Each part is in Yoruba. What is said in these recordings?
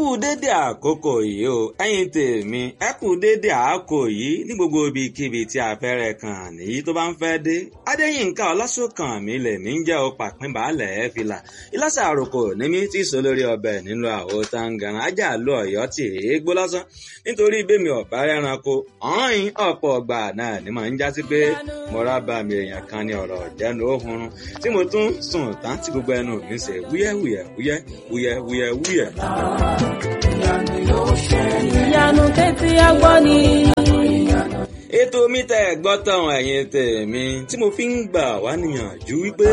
kú dédé àkókò yìí o ẹ̀yin tèmi ẹ kú dédé àkókò yìí ní gbogbo ibikíbi tí afẹ́rẹ́ kan nìyí tó bá ń fẹ́ dé adéyínká ọlásùnkàn mi lè mí jẹ́ o pàpín baálẹ̀ ẹ̀ fìlà ìlàsà àròkò ní mi tí sọ lórí ọbẹ̀ nínú àwo tangan ajá lọ ọ̀yọ́ tì í gbó lásán nítorí bẹ́mi ọ̀bá rẹranko ọ̀hìn ọ̀pọ̀ ọgbà náà ni màá ń jásí pé mo rábà mi èèyàn kan ní ọ̀rọ̀ ìjẹ́nu òhun tí mo tún sùn tán tí gbogbo ẹnu mi ṣe wúyẹ́wúyẹ́ wúyẹ́ wúyẹ́ wúyẹ́ wúyẹ́. ìyanu tẹ́tí agbọ́ ni. ètò mi tẹ́ ẹ̀ gbọ́ tán ẹ̀yin tèmi tí mo fi ń gbà wá níyànjú wípé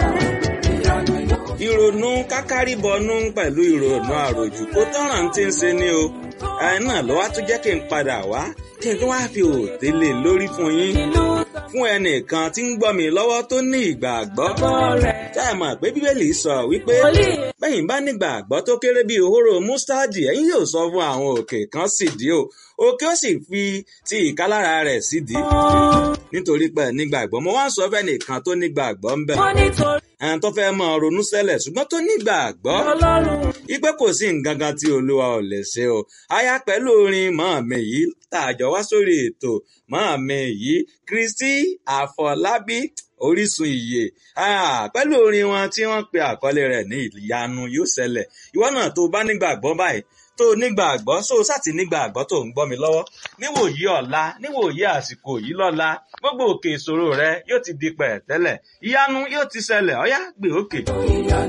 ìrònú kákárìbọnú pẹ̀lú ìrònú àròjù kó tọ́ràn tí ń ṣe ni o ẹ náà ló wá tún jẹ́ kí n padà wá kí n tó wá fi òòtẹ́ lè lórí fún yín fún ẹnìkan tí ń gbọ́ mi lọ́wọ́ tó ní ìgbàgbọ́ tá ẹ mọ̀ pé bíbélì sọ wípé bẹ́yìn bá nígbàgbọ́ tó kéré bíi òhóró mustadi ẹ̀yin yóò sọ fún àwọn òkè kan sídìí o òkè ó sì fi ti ìkálára rẹ̀ sídìí nítorí pé nígbàgbọ́ mo wá ń sọ fẹ́ nìkan tó nígbàgbọ́ ń bẹ̀ wọ́n nítorí ẹn tó fẹ́ mọ ronú sẹ́lẹ̀ ṣùgbọ́n tó nígbàgbọ́ ọlọ́run. ipe kò sí nǹkan kan tí olúwa ò lè ṣe o aya pẹ̀lú orin màámi yìí tá a jọ wá sórí ètò màámi yìí kristi àfọlábí orísun ìyè Ah, pẹ̀lú orin wọn tí wọ́n pe àkọlé rẹ̀ ní ìyanu yóò ṣẹlẹ̀ ìwọ náà tó bá nígbàgbọ́ báyìí tó nígbàgbọ́ so sátì nígbàgbọ́ tó ń gbọ́ mi lọ́wọ́ níwòyí ọ̀la níwòyí àsìkò yìí lọ́la gbogbo òkè ìṣòro rẹ yóò ti di pẹ̀tẹ́lẹ̀ ìyanu yóò ti ṣẹlẹ̀ ọ̀yá gbé òkè.